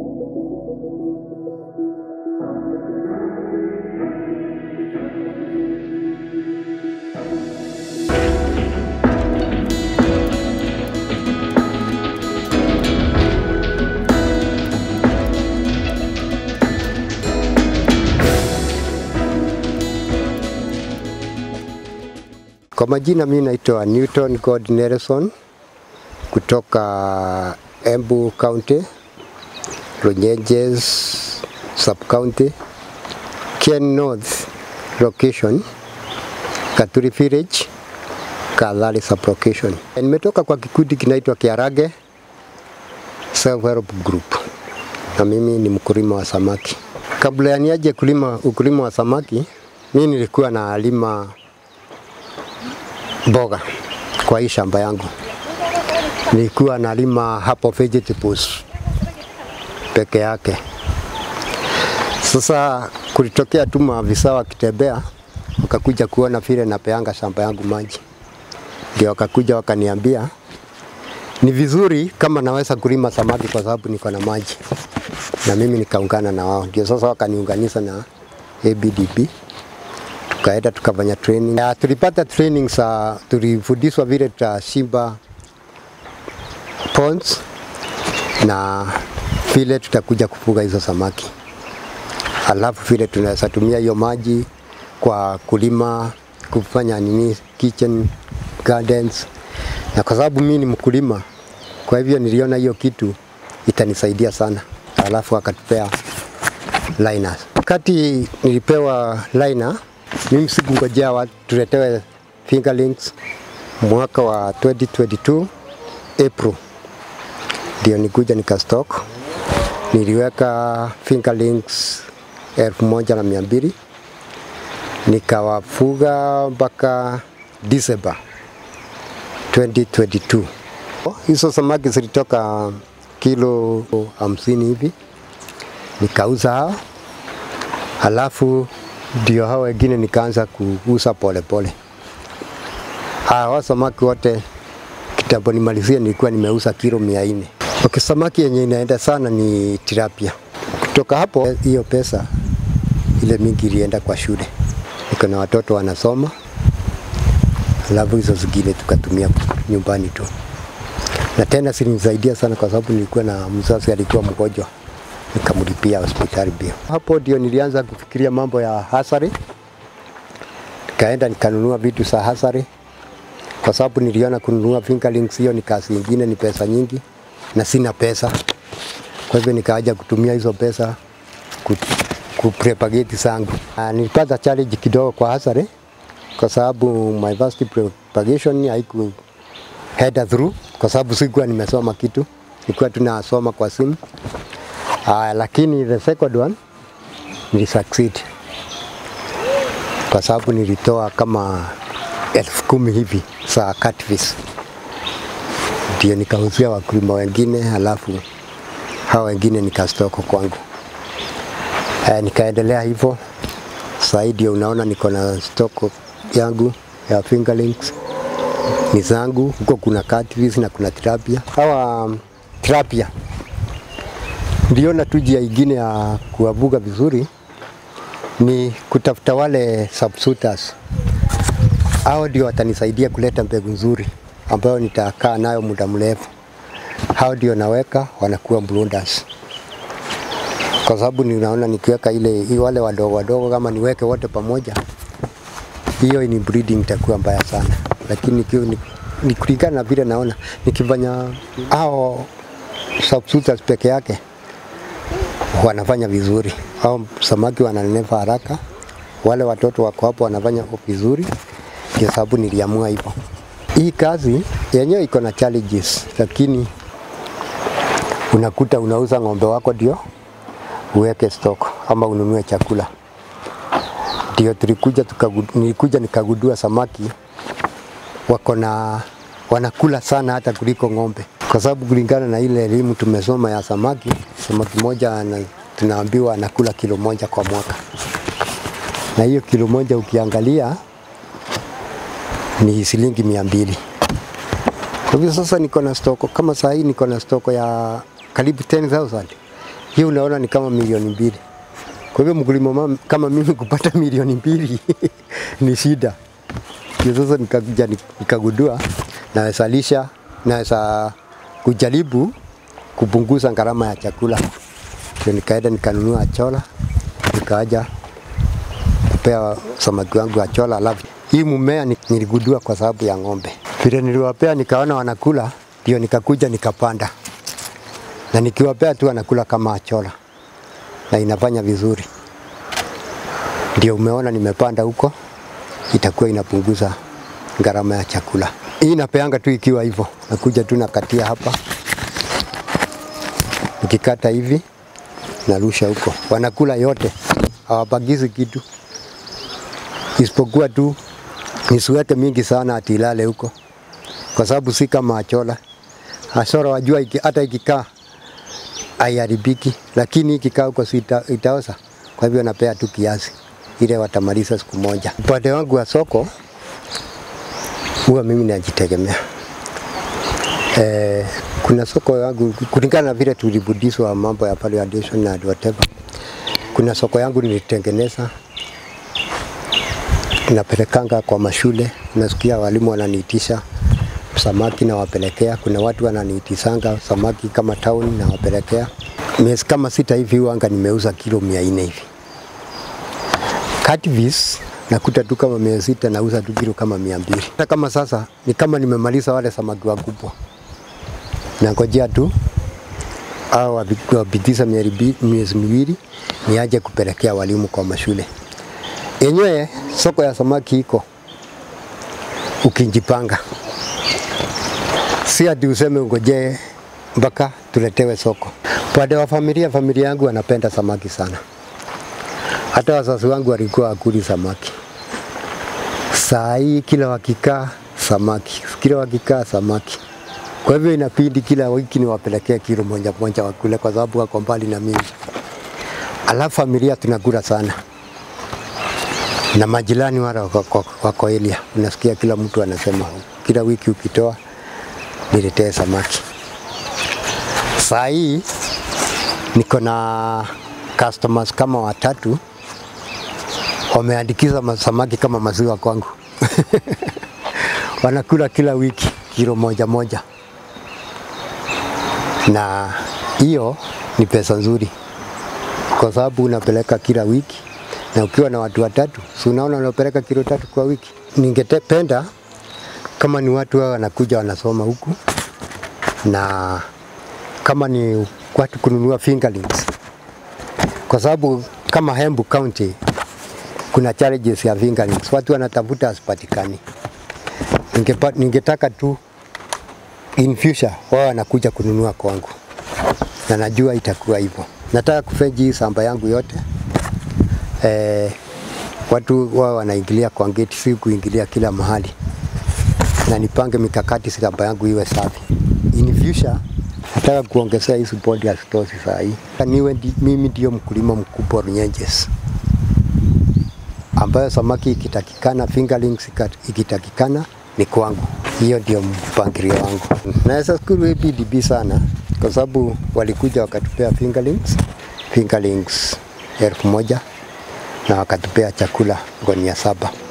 Kwa majina mimi naitwa Newton God Nelson kutoka Embu County, Runyenjes Sub County, Ken North location, Katuri Village, Kadhari Sub location. Nimetoka kwa kikundi kinaitwa Kiarage Self Help Group na mimi ni mkulima wa samaki. Kabla ya niaje kulima ukulima wa samaki, mimi nilikuwa na lima mboga kwa hii shamba yangu. Nilikuwa nalima hapo vegetables peke yake. Sasa kulitokea tu maafisa wakitembea, wakakuja kuona vile napeanga shamba yangu maji, ndio wakakuja wakaniambia ni vizuri kama naweza kulima samaki kwa sababu niko na maji, na mimi nikaungana na wao, ndio sasa wakaniunganisha na ABDP tukaenda tukafanya training. Ya, tulipata training za tulifundishwa vile tutashimba ponds na vile tutakuja kufuga hizo samaki, alafu vile tunaweza tumia hiyo maji kwa kulima, kufanya nini kitchen gardens, na kwa sababu mimi ni mkulima, kwa hivyo niliona hiyo kitu itanisaidia sana, alafu akatupea liners. Wakati nilipewa liner mimi sikungojea watu tuletewe fingerlings mwaka wa 2022 April ndio nikuja nikastock. Niliweka fingerlings elfu moja na mia mbili nikawafuga mpaka December 2022. Hizo samaki zilitoka kilo hamsini hivi nikauza hao, halafu ndio hao wengine nikaanza kuuza polepole. Hawa samaki wote kitambo nimalizie nilikuwa nimeuza kilo mia nne. Okay, samaki yenye inaenda sana ni tilapia. Kutoka hapo hiyo pesa ile mingi ilienda kwa shule, niko na watoto wanasoma, alafu hizo zingine tukatumia nyumbani tu, na tena silinisaidia sana kwa sababu nilikuwa na mzazi alikuwa mgonjwa nikamlipia hospitali bio. Hapo ndio nilianza kufikiria mambo ya hasari, nikaenda nikanunua vitu za hasari kwa sababu niliona kununua fingerlings hiyo ni kazi nyingine, ni pesa nyingi na sina pesa. Kwa hivyo nikaja kutumia hizo pesa ku, ku propagate zangu. Ah, Nilipata challenge kidogo kwa hasari kwa sababu my first propagation haiku head through kwa sababu sikuwa nimesoma kitu, nilikuwa tunasoma kwa simu. Uh, lakini the second one nili succeed kwa sababu nilitoa kama elfu kumi hivi za catfish, ndio nikauzia wakulima wengine, halafu hao wengine nikastoko kwangu. Uh, nikaendelea hivyo sasa ndio unaona niko na stock yangu ya fingerlings ni zangu, huko kuna catfish na kuna tilapia. Hawa um, tilapia niliona tu njia ingine ya kuwavuga vizuri ni kutafuta wale subsuiters. Hao ndio watanisaidia kuleta mbegu nzuri ambayo nitakaa nayo muda mrefu. Hao ndio naweka wanakuwa brooders, kwa sababu ninaona nikiweka ile wale wadogo wadogo, kama niweke wote pamoja, hiyo ni breeding itakuwa mbaya sana, lakini nikiwa ni, ni kulingana na vile naona nikifanya hao subsuiters peke yake wanafanya vizuri, au samaki wananenepa haraka, wale watoto wako hapo wanafanya vizuri, ndio sababu niliamua hivyo. Hii kazi yenyewe iko na challenges, lakini unakuta unauza ng'ombe wako ndio uweke stock ama ununue chakula. Ndio tulikuja tukagu, nilikuja nikagundua samaki wako na wanakula sana hata kuliko ng'ombe, kwa sababu kulingana na ile elimu tumesoma ya samaki, samaki moja ana, tunaambiwa anakula kilo moja kwa mwaka, na hiyo kilo moja ukiangalia ni shilingi mia mbili. Kwa hivyo sasa niko na stoko kama saa hii niko na stoko ya karibu 10,000 Hii unaona ni kama milioni mbili. Kwa hivyo mkulima mama- kama mimi kupata milioni mbili ni shida. Ndio sasa nikakuja nik- nikagundua naweza lisha, naweza kujaribu kupunguza gharama ya chakula. Ndio nikaenda nikanunua chola, nikaja kupea samaki wangu wa chola. Alafu hii mmea ni- niligundua kwa sababu ya ng'ombe. Vile niliwapea nikaona wanakula, ndio nikakuja nikapanda, na nikiwapea tu wanakula kama chola na inafanya vizuri. Ndio umeona nimepanda huko, itakuwa inapunguza gharama ya chakula. Hii napeanga tu ikiwa hivyo, nakuja tu nakatia hapa, nikikata hivi narusha huko, wanakula yote, hawabagizi kitu, isipokuwa tu nisiweke mingi sana ati ilale huko, kwa sababu si kama achola. Asora wajua iki, hata ikikaa haiharibiki, lakini ikikaa huko si ita, itaoza. Kwa hivyo napea tu kiasi ile watamaliza siku moja. Upande wangu wa soko huwa mimi najitegemea. Eh, kuna soko yangu kulingana na vile tulibudishwa mambo ya valuation na whatever. Kuna soko yangu nilitengeneza napelekanga kwa mashule, unasikia walimu wananiitisha samaki nawapelekea. Kuna watu wananiitisanga samaki kama town nawapelekea. Miezi kama sita hivi wanga nimeuza kilo mia nne hivi. Catfish nakuta tu kama mia sita nauza tu kilo kama mia mbili. Hata kama sasa ni kama nimemaliza wale samaki wakubwa, nangojea tu au wapitisha miezi miwili niaje kupelekea walimu kwa mashule. Yenyewe soko ya samaki iko ukijipanga, si ati useme ungojee mpaka tuletewe soko. Upande wa familia, familia yangu wanapenda samaki sana. Hata wazazi wangu walikuwa wakuli samaki. Saa hii kila wakikaa samaki, kila wakikaa samaki. Kwa hivyo inabidi kila wiki niwapelekee kilo moja moja wakule, kwa sababu wako mbali na mimi. Alafu familia tunakula sana na majirani wale wako, wako, wako area, unasikia kila mtu anasema kila wiki ukitoa niletee samaki. Saa hii niko na customers kama watatu wameandikiza ma- samaki kama maziwa kwangu wanakula kila wiki kilo moja moja, na hiyo ni pesa nzuri, kwa sababu unapeleka kila wiki na ukiwa na watu watatu, si unaona unapeleka kilo tatu kwa wiki. Ningependa kama ni watu wao wanakuja wanasoma huku, na kama ni watu kununua fingerlings, kwa sababu kama Embu County kuna challenges ya fingerlings, watu wanatafuta asipatikani. Ningepa, ningetaka tu in future wao wanakuja kununua kwangu, na najua itakuwa hivyo. Nataka kufeji hii samba yangu yote eh, watu wao wanaingilia kwa gate, si kuingilia kila mahali, na nipange mikakati shamba yangu iwe safi. In future nataka kuongezea hizi bodi ya stosi saa hii, niwe ndi, mimi ndio mkulima mkubwa Runyenjes, ambayo samaki ikitakikana, fingerlings ikat- ikitakikana ni kwangu. Hiyo ndio mpangilio wangu. Naweza shukuru APDB sana kwa sababu walikuja wakatupea fingerlings, fingerlings elfu moja na wakatupea chakula gunia saba.